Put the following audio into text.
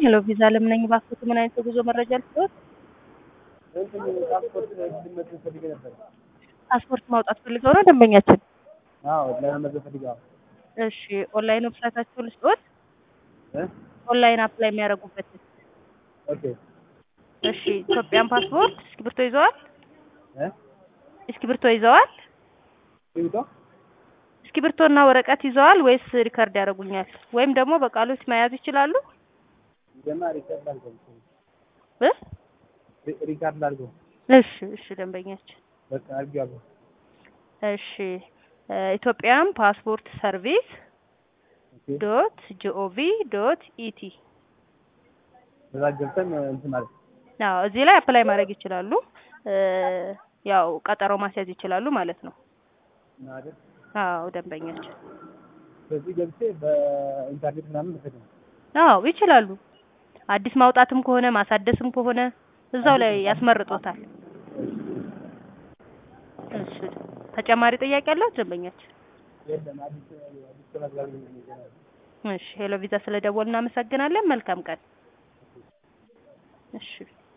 ሄሎ ቪዛ ለምነኝ ባክዎት፣ ምን አይነት የጉዞ መረጃ ልስጥዎት? እንትን ፓስፖርት እንድመት ፈልጌ ነበር። ፓስፖርት ማውጣት ፈልገው ነው ደንበኛችን? አዎ ለመመዝገብ ፈልጌ። አዎ እሺ ኦንላይን ዌብሳይታቸውን ልስጥዎት? እ ኦንላይን አፕላይ የሚያደርጉበት። ኦኬ እሺ ኢትዮጵያን ፓስፖርት እስክሪብቶ ይዘዋል? እ እስክሪብቶ ይዘዋል? ይውጣ እስክሪብቶና ወረቀት ይዘዋል ወይስ ሪከርድ ያደርጉኛል? ወይም ደግሞ በቃሎች መያዝ ይችላሉ? ገና ሪካርድ አድርገው እ ሪ- ሪካርድ አድርገው እሺ እሺ ደንበኛችን በቃ አድርጌዋለሁ። እሺ እ ኢትዮጵያን ፓስፖርት ሰርቪስ ኦኬ ዶት ጂኦቪ ዶት ኢቲ በዛ ገብተን እንትን ማለት አዎ እዚህ ላይ አፕላይ ማድረግ ይችላሉ። እ ያው ቀጠሮ ማስያዝ ይችላሉ ማለት ነው። ነው አይደል? አዎ ደንበኛችን በዚህ ገብቼ በኢንተርኔት ምናምን መፈት ነው። አዎ ይችላሉ። አዲስ ማውጣትም ከሆነ ማሳደስም ከሆነ እዛው ላይ ያስመርጦታል። እሺ ተጨማሪ ጥያቄ አለው ደንበኛችን? የለም አዲስ አዲስ ተመዝጋቢ ነኝ ገና። እሺ ሄሎ ቪዛ ስለደወል እናመሰግናለን። መልካም ቀን። እሺ